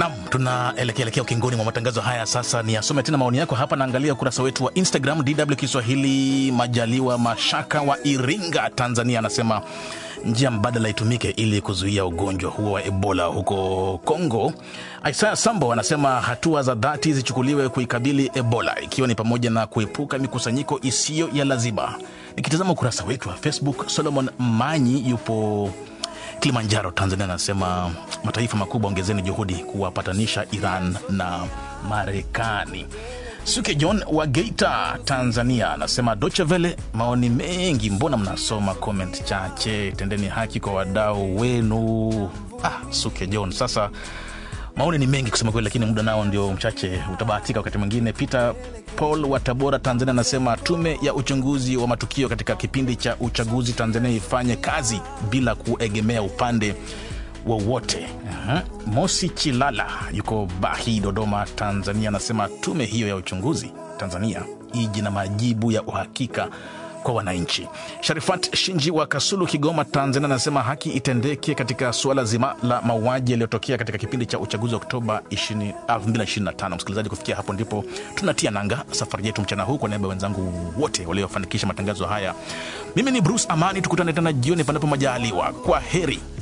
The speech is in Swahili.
Nam, tunaelekea elekea ukingoni mwa matangazo haya. Sasa ni asome tena maoni yako hapa. Naangalia ukurasa wetu wa Instagram DW Kiswahili. Majaliwa Mashaka wa Iringa, Tanzania, anasema njia mbadala itumike ili kuzuia ugonjwa huo wa Ebola huko Kongo. Isaya Sambo anasema hatua za dhati zichukuliwe kuikabili Ebola, ikiwa ni pamoja na kuepuka mikusanyiko isiyo ya lazima. Nikitazama ukurasa wetu wa Facebook, Solomon Manyi yupo Kilimanjaro, Tanzania, anasema mataifa makubwa ongezeni juhudi kuwapatanisha Iran na Marekani. Suke John wa Geita, Tanzania, anasema Deutsche Welle, maoni mengi, mbona mnasoma comment chache? Tendeni haki kwa wadau wenu. Ah, Suke John, sasa maoni ni mengi kusema kweli, lakini muda nao ndio mchache, utabahatika wakati mwingine. Peter Paul wa Tabora, Tanzania, anasema tume ya uchunguzi wa matukio katika kipindi cha uchaguzi Tanzania ifanye kazi bila kuegemea upande wowote. Aha. Mosi Chilala yuko Bahi, Dodoma, Tanzania, anasema tume hiyo ya uchunguzi Tanzania iji na majibu ya uhakika kwa wananchi. Sharifat Shinji wa Kasulu, Kigoma, Tanzania, anasema haki itendeke katika suala zima la mauaji yaliyotokea katika kipindi cha uchaguzi wa Oktoba 20 2025. Msikilizaji, kufikia hapo ndipo tunatia nanga safari yetu mchana huu. Kwa niaba ya wenzangu wote waliofanikisha matangazo haya, mimi ni Bruce Amani. Tukutane tena jioni, panapo majaliwa. Kwa heri.